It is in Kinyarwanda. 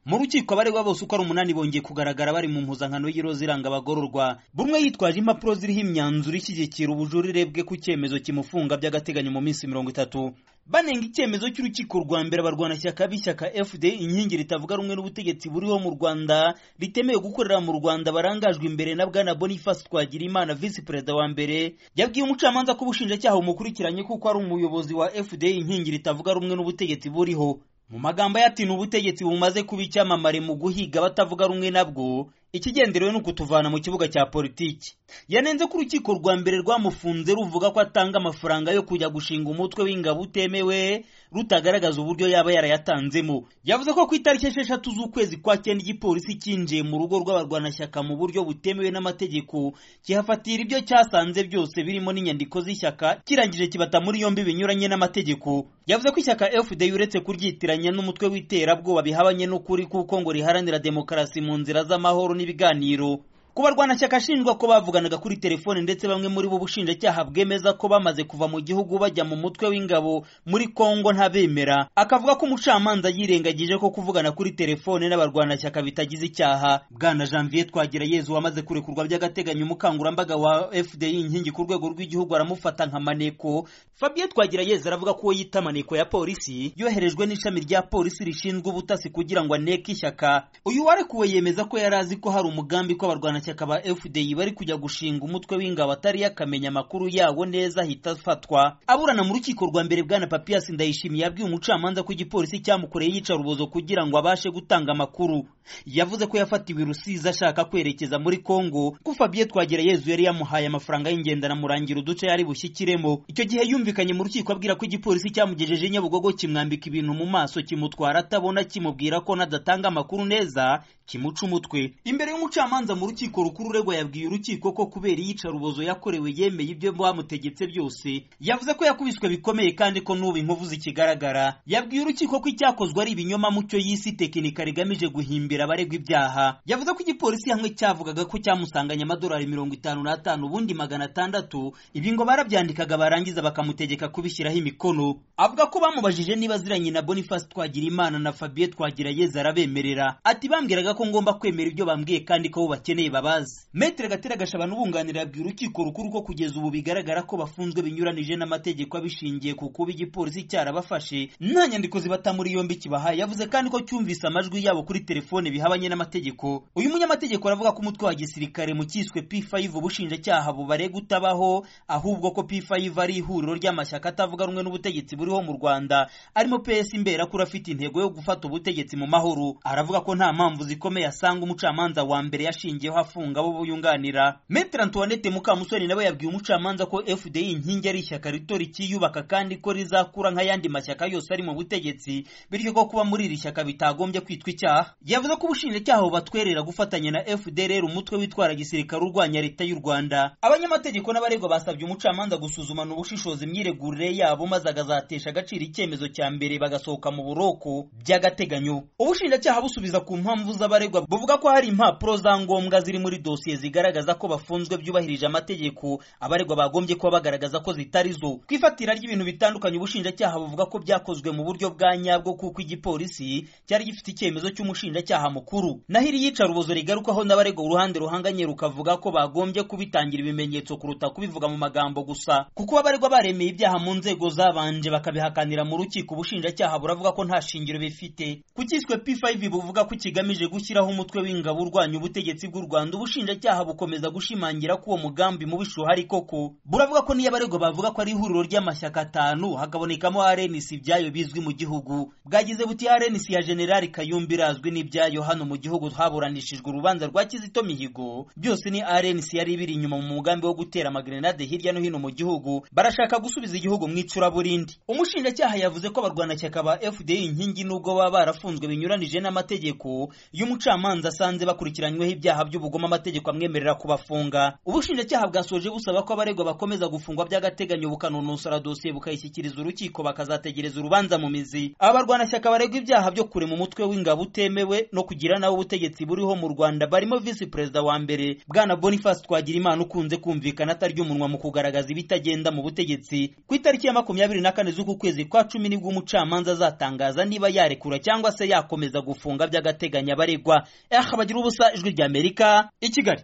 mu rukiko abaregwa bose uko ari umunani bongeye kugaragara bari mu mpuzankano y'iroza iranga abagororwa buri umwe yitwaje impapuro ziriho imyanzuro ishyigikira ubujurire bwe ku cyemezo kimufunga by'agateganyo mu minsi mirongo itatu banenga icyemezo cy'urukiko rwa mbere abarwanashyaka b'ishyaka fd inkingi ritavuga rumwe n'ubutegetsi buriho mu rwanda ritemewe gukorera mu rwanda barangajwe imbere na bwana boniface twagirimana visi perezida wa mbere yabwiye umucamanza ko ubushinjacyaha bumukurikiranye kuko ari umuyobozi wa fd inkingi ritavuga rumwe n'ubutegetsi buriho mu magambo ye ati ni ubutegetsi bumaze kuba icyamamare mu guhiga abatavuga rumwe nabwo ikigenderewe ni ukutuvana mu kibuga cya politiki yanenze ko urukiko rwa mbere rwamufunze ruvuga ko atanga amafaranga yo kujya gushinga umutwe w'ingabo utemewe rutagaragaza uburyo yaba yarayatanzemo yavuze ko ku itariki esheshatu z'ukwezi kwa cyenda igipolisi cyinjiye mu rugo rw'abarwanashyaka mu buryo butemewe n'amategeko kihafatira ibyo cyasanze byose birimo n'inyandiko z'ishyaka kirangije kibata muri yombi binyuranye n'amategeko yavuze ko ishyaka fd uretse kuryitiranya n'umutwe w'iterabwoba bihabanye n'ukuri kuko ngo riharanira demokarasi mu nzira z'amahoro ibiganiro ku barwanashyaka ashinjwa ko bavuganaga kuri telefone ndetse bamwe muri bo ubushinjacyaha bwemeza ko bamaze kuva mu gihugu bajya mu mutwe w'ingabo muri kongo ntabemera akavuga ko umucamanza yirengagije ko kuvugana kuri telefone n'abarwanashyaka bitagize icyaha bwana janvier twagira yezu wamaze kurekurwa by'agateganyo umukangurambaga wa fdi inkingi ku rwego rw'igihugu aramufata nka maneko fabien twagira yezu aravuga ko uwo yita maneko ya polisi yoherejwe n'ishami rya polisi rishinzwe ubutasi kugira ngo aneke ishyaka uyu warekuwe yemeza ko yari azi ko hari umugambi ko abarwana abashyaka ba fdi bari kujya gushinga umutwe w'ingabo atari yakamenya amakuru yawo neza ahita afatwa aburana mu rukiko rwa mbere bwana papias ndayishimiye yabwiye umucamanza ko igipolisi cyamukoreye yica rubozo kugira ngo abashe gutanga amakuru yavuze ko yafatiwe rusizi ashaka kwerekeza muri kongo ko fabien twagera yezu yari yamuhaye amafaranga y'ingenda anamurangira uduce yari bushyikiremo icyo gihe yumvikanye mu rukiko abwira ko igipolisi cyamugejeje nyabugogo kimwambika ibintu mu maso kimutwara atabona kimubwira ko nadatanga amakuru neza kimuca umutwe imbere y'umucamanza mu rukiko urukiko rukuru uregwa yabwiye urukiko ko kubera iyicarubozo yakorewe yemeye ibyo bamutegetse byose yavuze ko yakubiswe bikomeye kandi ko n'ubu inkovu zikigaragara yabwiye urukiko ko icyakozwe ari ibinyoma mu cyo y'isi tekinika rigamije guhimbira abaregwa ibyaha yavuze ko igipolisi hamwe cyavugaga ko cyamusanganye amadolari mirongo itanu n'atanu ubundi magana atandatu ibi ngo barabyandikaga barangiza bakamutegeka kubishyiraho imikono avuga ko bamubajije niba aziranye na boniface twagirimana na fabien twagirayeza arabemerera ati bambwiraga ko ngomba kwemera ibyo bambwiye kandi ko bo bakeneye imbabazi metere gatera gashabana ubunganira yabwira urukiko rukuru ko kugeza ubu bigaragara ko bafunzwe binyuranije n'amategeko abishingiye ku kuba igipolisi cyarabafashe nta nyandiko zibata muri yombi kibaha yavuze kandi ko cyumvise amajwi yabo kuri telefone bihabanye n'amategeko uyu munyamategeko aravuga ko umutwe wa gisirikare mu kiswe p5 ubushinjacyaha bubarega utabaho ahubwo ko p5 ari ihuriro ry'amashyaka atavuga rumwe n'ubutegetsi buriho mu rwanda arimo ps imberakura afite intego yo gufata ubutegetsi mu mahoro aravuga ko nta mpamvu zikomeye asanga umucamanza wa mbere yashingiyeho afunga abo buyunganira metere antoinette mukamusoni nawe yabwiye umucamanza ko fdi inkingi ari ishyaka rito rikiyubaka kandi ko rizakura nk'ayandi mashyaka yose ari mu butegetsi bityo ko kuba muri iri shyaka bitagombye kwitwa icyaha yavuze ko ubushinjacyaha bubatwerera gufatanya na fdrr umutwe witwara gisirikare urwanya leta y'u rwanda abanyamategeko n'abaregwa basabye umucamanza gusuzumana ubushishozi imyiregurire yabo maze akazatesha agaciro icyemezo cya mbere bagasohoka mu buroko by'agateganyo ubushinjacyaha busubiza ku mpamvu z'abaregwa buvuga ko hari impapuro za ngombwa ziri muri dosiye zigaragaza ko bafunzwe byubahirije amategeko abaregwa bagombye kuba bagaragaza ko zitari zo ku ifatira ry'ibintu bitandukanye ubushinjacyaha buvuga ko byakozwe mu buryo bwa nyabwo kuko igipolisi cyari gifite icyemezo cy'umushinjacyaha mukuru naho iri yicarubozo rigarukaho n'abaregwa uruhande ruhanganye rukavuga ko bagombye kubitangira ibimenyetso kuruta kubivuga mu magambo gusa kuko abaregwa baremeye ibyaha mu nzego zabanje bakabihakanira mu rukiko ubushinjacyaha buravuga ko nta shingiro bifite ku cyiswe p5 buvuga ko kigamije gushyiraho umutwe w'ingabo urwanya ubutegetsi bw'u rwanda ubushinjacyaha bukomeza gushimangira ko uwo mugambi mubisha uhari koko buravuga ko niyo abaregwa bavuga ko ari ihuriro ry'amashyaka atanu hakabonekamo rnc ibyayo bizwi mu gihugu bwagize buti rnc ya generali kayumba irazwi n'ibyayo hano mu gihugu haburanishijwe urubanza rwa kizito mihigo byose ni rnc yari ibiri inyuma mu mugambi wo gutera amagrenade hirya no hino mu gihugu barashaka gusubiza igihugu mu icuraburindi umushinjacyaha yavuze ko abarwanashyaka ba fdi inkingi nubwo baba barafunzwe binyuranije n'amategeko y'umucamanza asanze bakurikiranyweho ibyaha by'ubugome kugoma amategeko amwemerera kubafunga ubushinjacyaha bwasoje busaba ko abaregwa bakomeza gufungwa by'agateganyo bukanononsora dosiye bukayishyikiriza urukiko bakazategereza urubanza mu mizi aba barwanashyaka baregwa ibyaha byo kurema umutwe w'ingabo utemewe no kugira nawe ubutegetsi buriho mu rwanda barimo visi perezida wa mbere bwana boniface twagirimana ukunze kumvikana atarya umunwa mu kugaragaza ibitagenda mu butegetsi ku itariki ya makumyabiri na kane z'uku kwezi kwa cumi nibwo umucamanza azatangaza niba yarekura cyangwa se yakomeza gufunga by'agateganyo abaregwa eh bagira ubusa ijwi ry'amerika i kigali